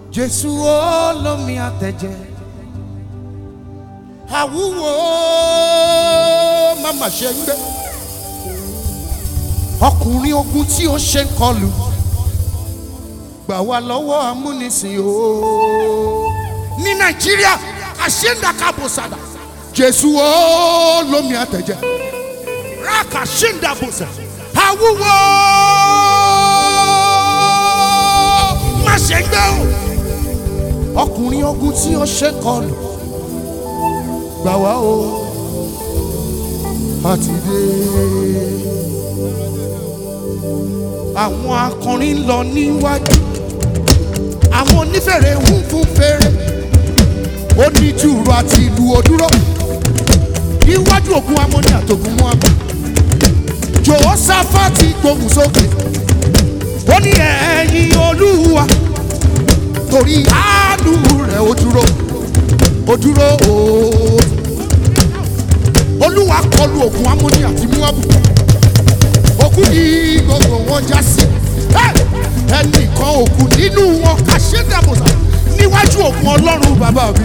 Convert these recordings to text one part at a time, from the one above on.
jésù olómi àtẹ̀jẹ́ àwúwo màmá ṣe ń gbé ọkùnrin ogun tí ó ṣe ń kọlù gbà wá lọ́wọ́ amúnisìn o ní nàìjíríà àṣẹ́ńdàkàbọ̀sàdà jésù olómi àtẹ̀jẹ́ rákà ṣẹ́ńdàbọ̀sà àwúwo má ṣe ń gbé o ọkùnrin ogun tí ó ṣe ń kọlù gbà wá o àti dé. àwọn akọrin ń lọ níwájú àwọn onífèrè ń fún fèrè oníjùrù àti ìlú òdúró níwájú ògùn amóni àtògùn mú abẹ jòhósáfàtì gbóhùn sókè ó ní ẹ̀yìn olúwa torí àánú rẹ̀ ó dúró ó dúró ooo olúwa kọlu ògùn amóni àti múábù òkú ni gbogbo wọn já sí ẹnìkan òkú nínú wọn àṣẹdàbòsà níwájú ògùn ọlọ́run bàbá mi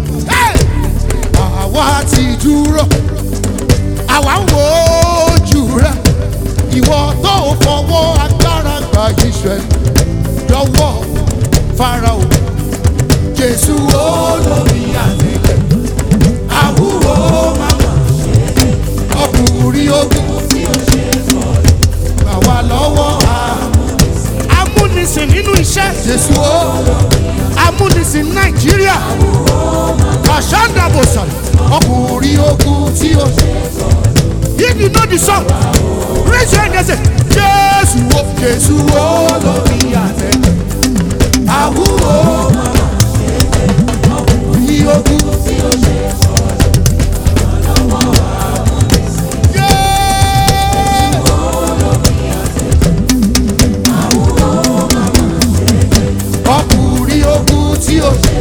àwa ti dúró àwa ń wo ojú rẹ ìwọ tó fọwọ́ agbára gba Ísírẹ́lì lọ́wọ́ Fáráò Jésù olómi àtẹ̀lẹ̀ àwúwo màmá ọkùnrin ogun gbà wá lọ́wọ́ amúnisìn nínú iṣẹ́ Jésù o amúnisìn Nàìjíríà kàṣándàbòsà ọkùnrin ogun tí ó if you know the song raise your hand and say Jésù o Jésù o lórí àtẹ àwúwo ọkùnrin ogun tí ó ṣe ọkùnrin ogun tí ó ṣe.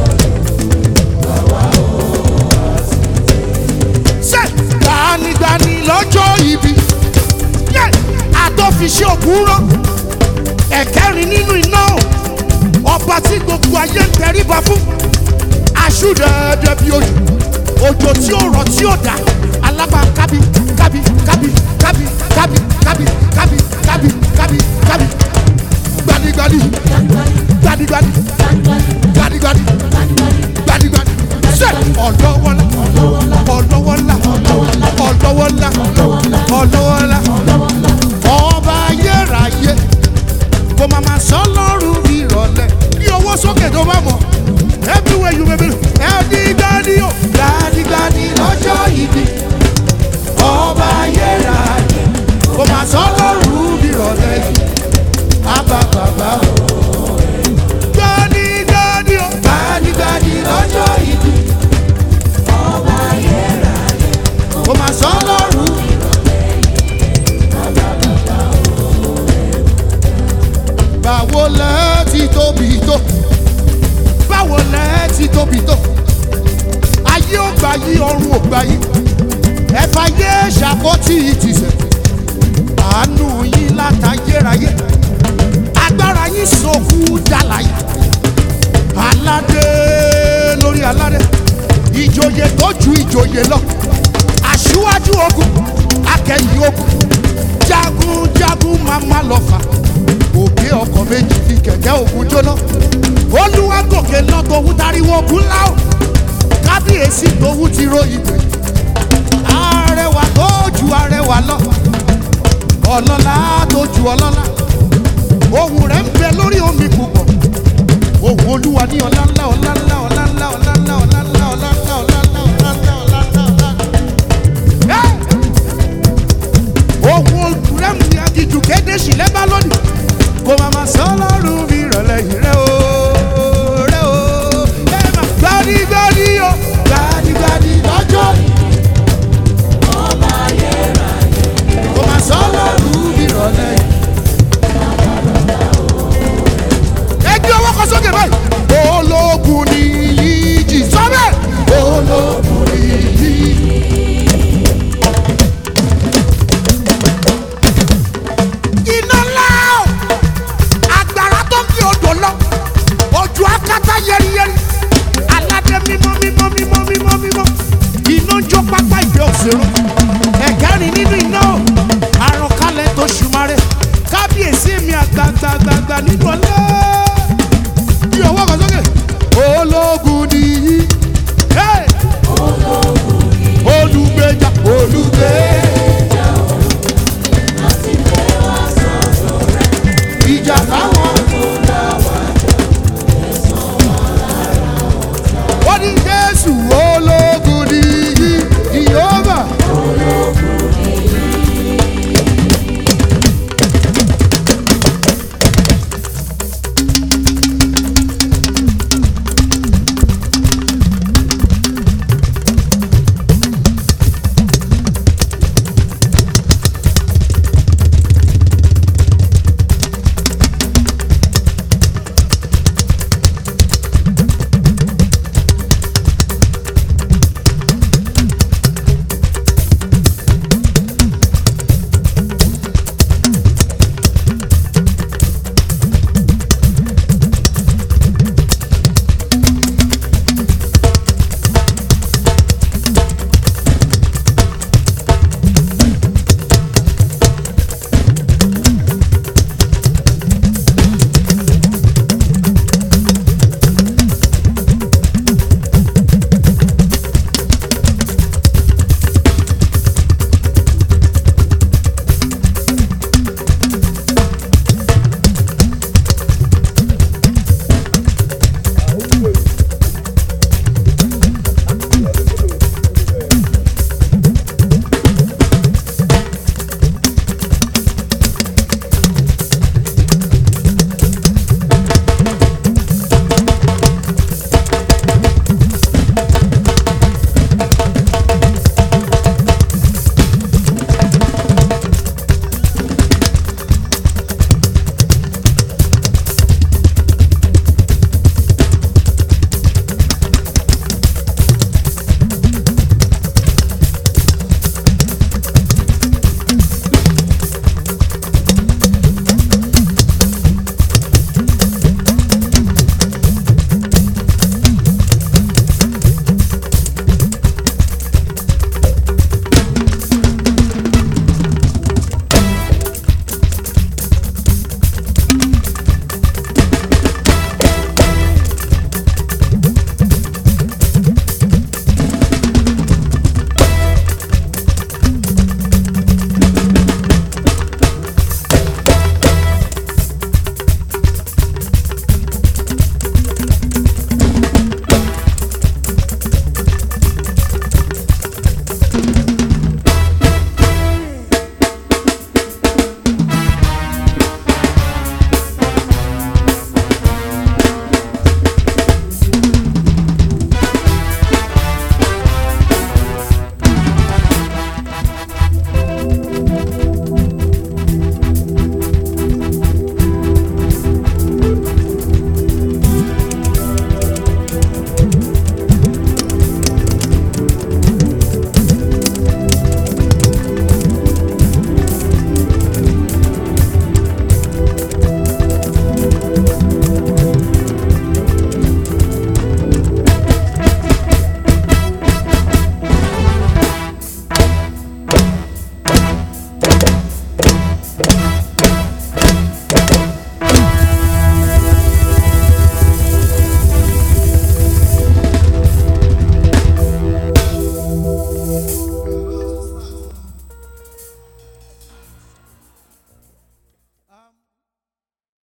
ṣe gbanigbani lọ́jọ́ ibi yẹ àtọ́fiṣẹ́ ògùn rán ẹ̀kẹ́rin nínú iná ọba tí gbogbo ayé ń tẹríba fún aṣúdẹ̀ẹ́dẹ́ bí ojú òjò tí ó rọ̀ tí ó dá alágbá kábí kábí kábí kábí kábí kábí kábí kábí kábí kábí gbanigbani gbanigbani gbanigbani gbanigbani ṣe ọlọ́wọ́lá ọlọ́wọ́lá ọlọ́wọ́lá ọlọ́wọ́lá ọba ayérayé kò má má sọ lọ́rùn mi rọ̀lẹ́ ní owó sókè tó bá mọ̀ everywhere you may be ẹ̀ẹ́dígbani o gbanigbani lọ́jọ́ ìbí ọba ayérayé kò má sọ lọ́rùn mi rọ̀lẹ́ yìí àbá bàbá o gbanigbani o gbanigbani lọ́jọ́ ìbí kò má sọ lọ́rùn. báwo lẹ ti tóbi tó báwo lẹ ti tóbi tó ayé ò gbà yí ọ̀run ò gbà yí ẹ̀fà yé ṣàkótì ìtìsẹ̀ àánú yín látayérayé agbára yín sòkú dàlàyé aládé lórí aládé ìjòyè tó ju ìjòyè lọ aṣíwájú ogun akẹ́yìn ogun jagunjagun màmá lọ́fà òkè ọkọ̀ méjì fi kẹ̀kẹ́ ogun jóná olúwa gòkè lọ tòun tariwo ogun ńlá o kábíyèsí tòun ti ròyìn pé arẹwà tó ju arẹwà lọ ọlọ́lá tó ju ọlọ́lá ohùn rẹ̀ ń bẹ lórí omi púpọ̀ ohùn olúwa ní ọlá ńlá